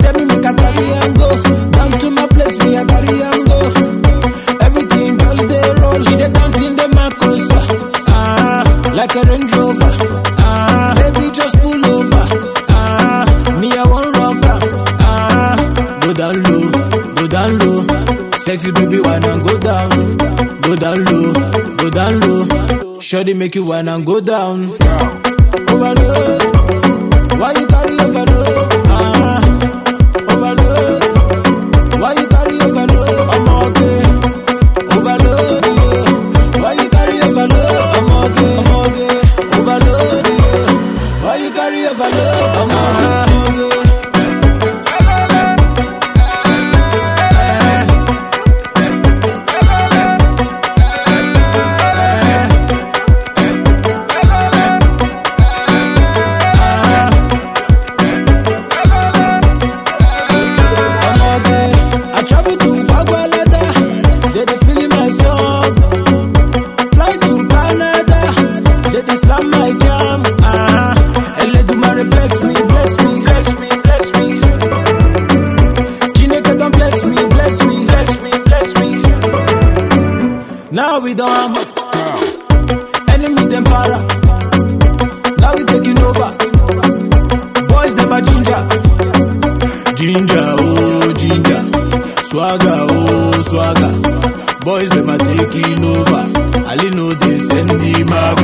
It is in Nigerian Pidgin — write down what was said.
tell me make I carry am go. Down to my place, me I carry am go. Everything just dey roll. She dey dance in the Macosa. Ah, like a Range Rover. Ah, baby just pull over. Ah, me I want rock am. Ah, go down low, go down low. Sexy baby wanna go down, go down low, go down low. Shawty make you wanna go down. Overload, why you carry overload? Ah, overload, why you carry overload? I'm okay, overload, yeah. Why you carry overload? I'm okay, I'm okay, overload, yeah. Why you carry overload? I'm okay, I'm okay. I'm okay. I travel to Bagualada, they dey feeling my song. Fly to Canada, they dey slam my jam. Ah, Eledumare bless me, bless me, bless me, bless me. Chineke don bless me, bless me, bless me, bless me. Now we don hammer, enemies dem para. Now we taking over, boys dem a ginger. Ginger, oh ginger, swagger, oh swagger. Boys them are taking over. Ali know they send the